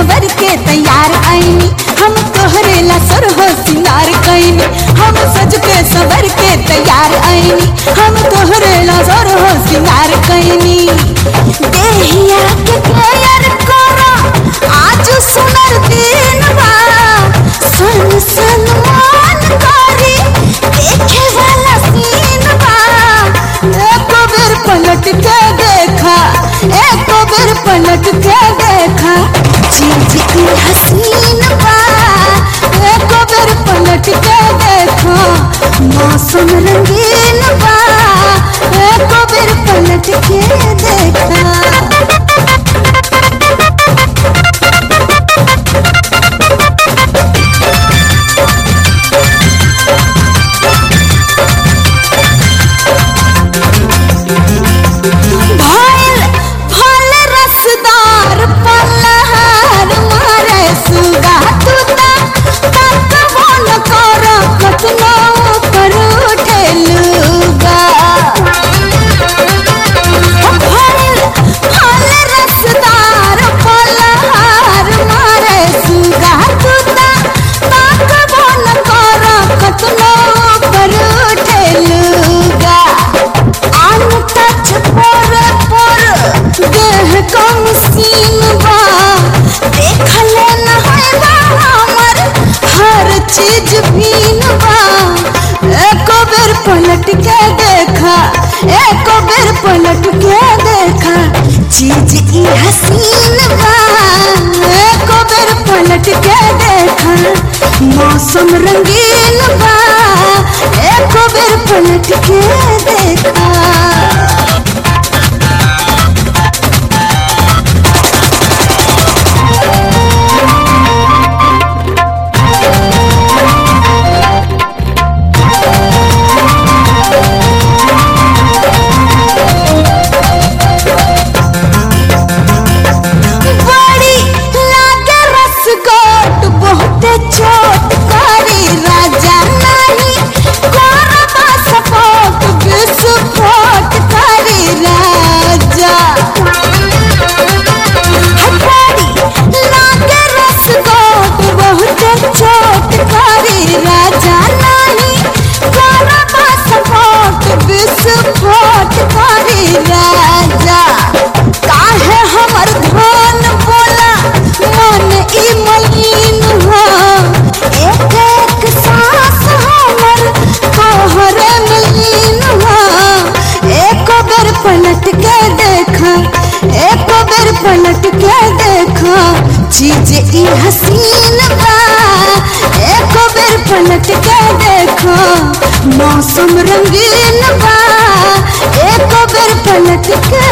सवर के तैयार आईनी हम तोहरे ला सर हो सिंगार कैनी हम सज के सवर के तैयार आईनी हम तोहरे ला सर हो सिंगार कैनी देहिया के प्यार करा आज सुनर दिन बा सन सन मान करी देखे वाला सीन बा एक बेर पलट के देखा एक बेर पलट के देखा चीज की हसीन बा एक बेर पलट के देखा मौसम रंगीन बा एक बेर पलट के देखा भइल फल रसदार पल्लहार मारे सुगा तुता तकबो न कर कतनो पर उठेलुगा भइल फल रसदार पल्लहार मारे सुगा तुता तकबो न कर कतनो पर उठेलुगा अनटच पर पर देह कम सीन बा देखले न है बा हमर हर चीज भीन बा एको बेर पलट के देखा एको बेर पलट के देखा चीज ई हसीन बा एको बेर पलट के देखा मौसम रंगीन बा एको बेर पलट के देखा बड़ी लागे रसगोट बहुते चोट करी राजा नहीं करबा सपोर्ट विस्फोट करी राजा बड़ी लागे रसगोट बहुते चोट करी राजा नहीं करबा सपोर्ट विस्फोट करी राजा काहे हमर धन बोला मन ई मलिन हो एक एक सांस हमर तोहरे मलिन हो एक बेर पलट के देखा एक बेर पलट के देखा चीज ई हसीन बा एक बेर पलट के देखा मौसम रंगीन बा एक बेर पलट के